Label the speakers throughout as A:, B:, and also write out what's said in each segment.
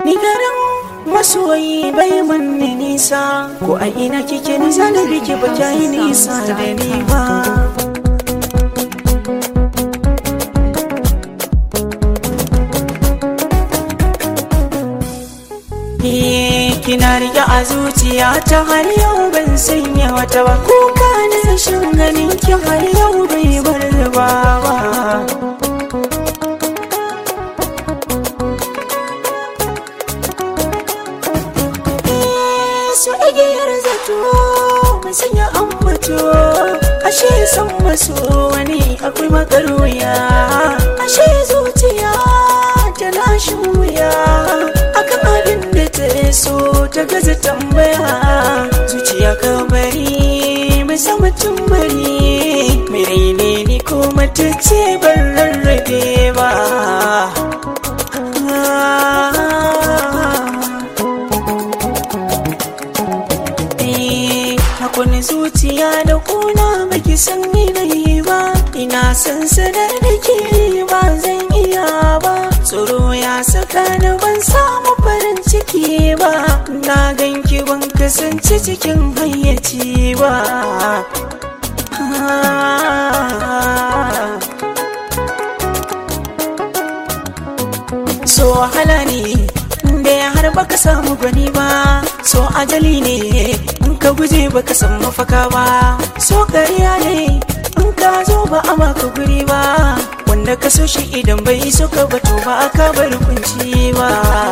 A: ni garin masoyi bai manni nisa ko a ina kike ni zanabi ki ba yi nisa da ni ba kina rike a zuciya ta har yau ban sanya wata ba kuka na rashin ganin ki har yau bai bar ba ba su igiyar zato mun sanya ambato ashe san maso wani akwai makaruya ashe zuciya ta lashin wuya akan abin da ta so ta gaza tambaya zuciya ka bari mai sama bari mai raine ni ko mata ce ban rarrabe ba Hakuni zuciya da kuna baki san ni ba ina san sanar da ke ba zan iya ba tsoro ya saka ni ban samu farin ciki ba na ganki ban kasance cikin hayyaci ba so wahala ne da ya har baka samu gwani ba so ajali ne in ka guje baka san mafaka ba so kariya ne in ka zo ba a maka guri ba wanda ka so shi idan bai so ka bato ba aka bar kunci ba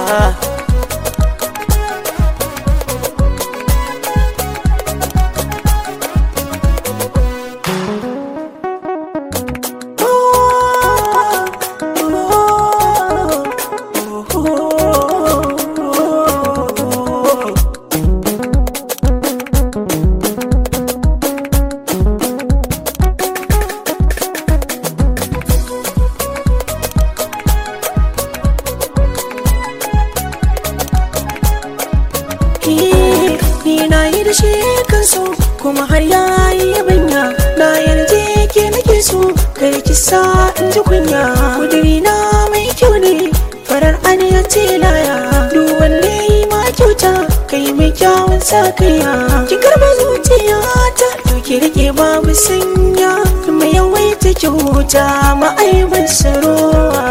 A: ni na yi da shi kan so kuma har ya yi yabanya na yarje ke nake so kai ki sa in ji kunya kudiri na mai kyau ne farar aniya ce laya duk wanda yi ma kyauta kai mai kyawun sa kaiya ki karba zuciya ta ki rike babu sanya mai yawaita kyauta ma'aibar sarowa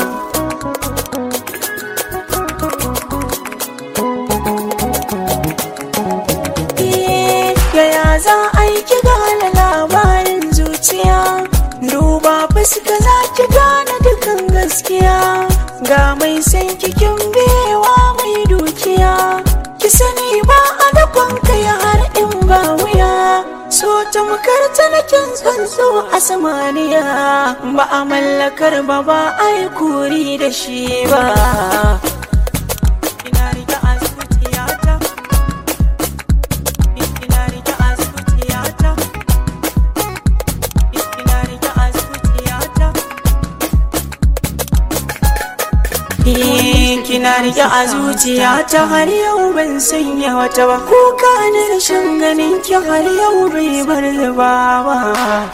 A: yaya za a yi ki gane labarin zuciya duba fuska za ki gane dukan gaskiya ga mai san kikin bewa mai dukiya ki sani ba a dakon kai har in ba wuya so ta makarta na kin tsuntsu a samaniya ba a mallakar ba ba a yi kuri da shi ba ina riga a zuciyata kina rike a zuciyata har yau ban sanya wata ba kuka na rashin ganin ki har yau bai bar ba